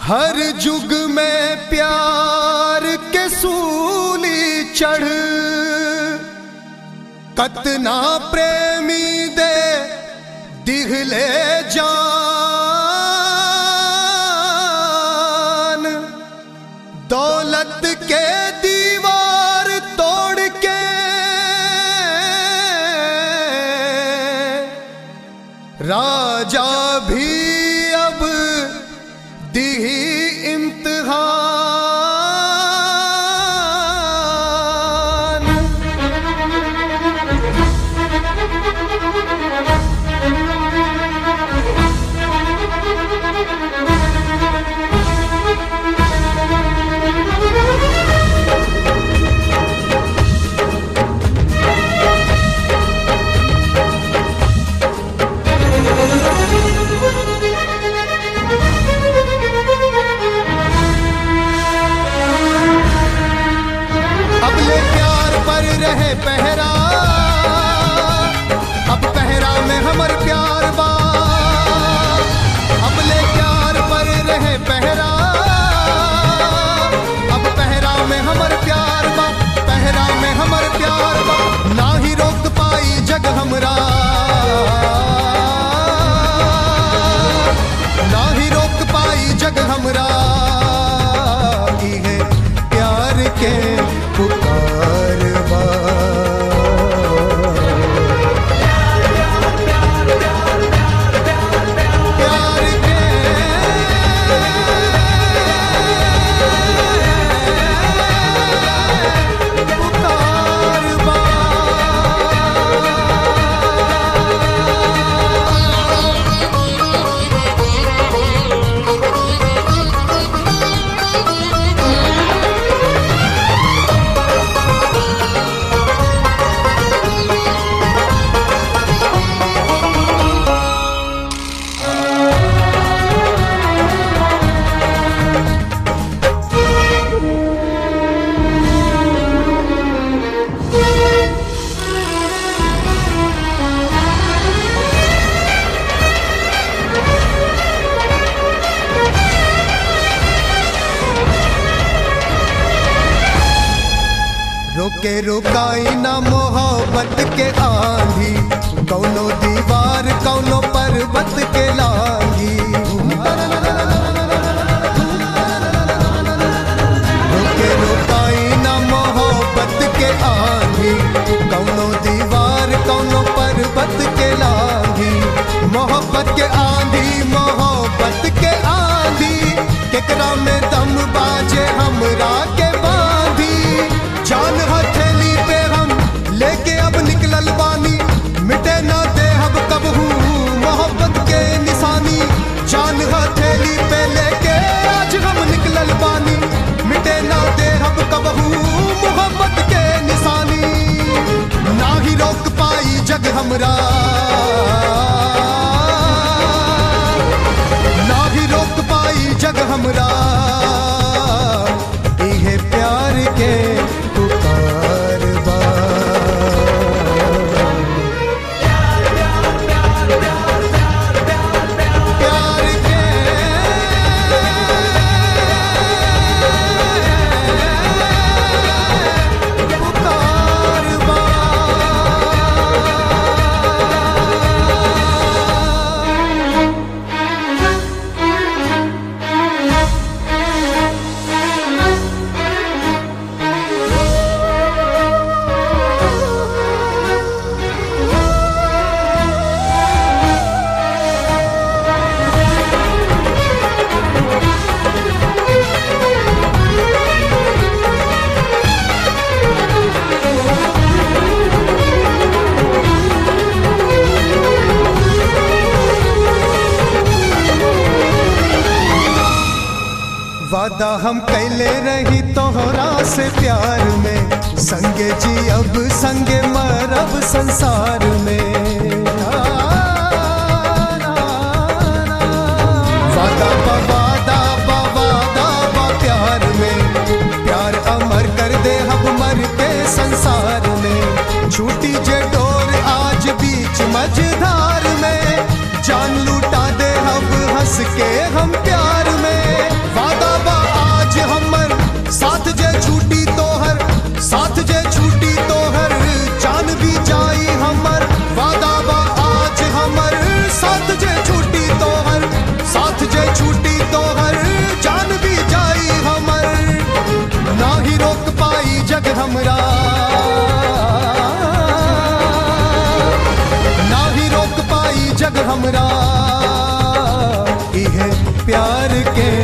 हर जुग में प्यार के सूली चढ़ कतना प्रेमी दे दिखले जान दौलत के दीवार तोड़ के राजा भी अब दी इम्तिहान अब ले प्यार पर रहे पहरा अब पहरा में हमर प्यार बा अब ले प्यार पर रहे पहरा अब पहरा में हमर प्यार बा पहरा में हमर प्यार बा ना ही रोक पाई जग हमरा ना ही रोक पाई जग हमरा की है प्यार के पुकार बा प्यार के पुकार बा रोके रोकाई ना मोहब्बत के आंधी कौनो दीवार कौनो पर्वत के लांगी रोके रोकाई ना मोहब्बत के आंधी कौनो दीवार कौनो पर्वत के लांगी मोहब्बत के आंधी मोहब्बत के आंधी केकरा में दम बाजे हमरा के बांधी जान हथेली पे हम लेके अब निकलल बानी मिटे ना दे अब कबहू मोहब्बत के निशानी जान हथेली पे लेके आज हम निकलल बानी मिटे ना दे अब कबहू मोहब्बत के निशानी ना ही रोक पाई जग हमरा ना भी रोक पाई जग हमरा इहे प्यार के पुकार बा प्यार के पुकार बा वादा हम कैले रही तोहरा से प्यार में संगे जी अब संगे मरब संसार में वादा बा वादा बा वादा बा प्यार में प्यार अमर कर दे हम मर के संसार में छूटी जे डोर आज बीच मझधार में जान लूटा दे अब हंस के हम प्यार में छूटी तो हर जान भी जाई हमर ना ही रोक पाई जग हमरा ना ही रोक पाई जग हमरा इहे प्यार के